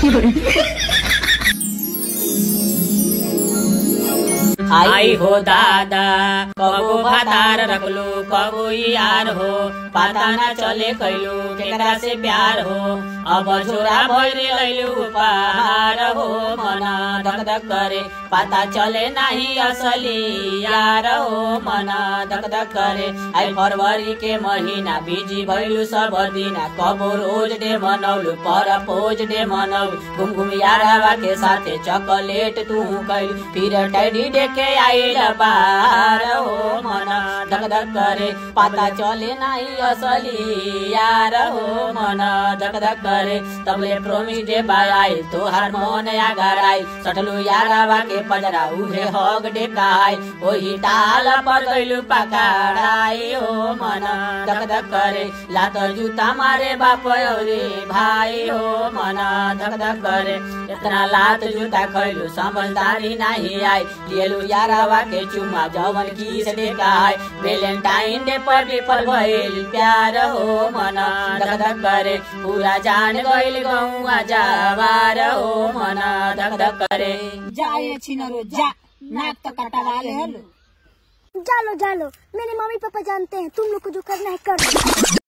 आई हो दादा कबो भातार रखलू कबो यार हो पता न चले कैलू केकरा से प्यार हो अब छोरा भैरे लैलू उपहार हो मन धक धक करे पता चले नाही असली यार हो मन धक धक करे आई फरवरी के महीना बिजी भैलू सब दिना कबो रोज डे मनौलू पर पोज डे मनौलू घुम घुम यारवा के साथे चॉकलेट तू कैलू फिर टैडी देखे आइल बार हो मन धक धक करे पता चले नाही असली यार हो मन धक धक करे तबले प्रोमिस डे बाय आई तोहार मन आगर आई सटलू यारवा के पजरा उहे हग डे काय ओही ताल पर गइलू पकड़ाई हो मन धक धक करे लात जूता मारे बाप रे भाई हो मन धक धक करे इतना लात जूता खैलू समझदारी नाही आई लियलू यारवा के चुमा जवन की से देखाय वेलेंटाइन डे पर विफल भइल प्यार हो मन धक धक करे पूरा जान गइल गौआ जावार हो मन धक धक करे जाए छिनरो जा नाक तो कटवा ले हलो जालो जालो मेरे मम्मी पापा जानते हैं तुम लोग को जो करना है कर लो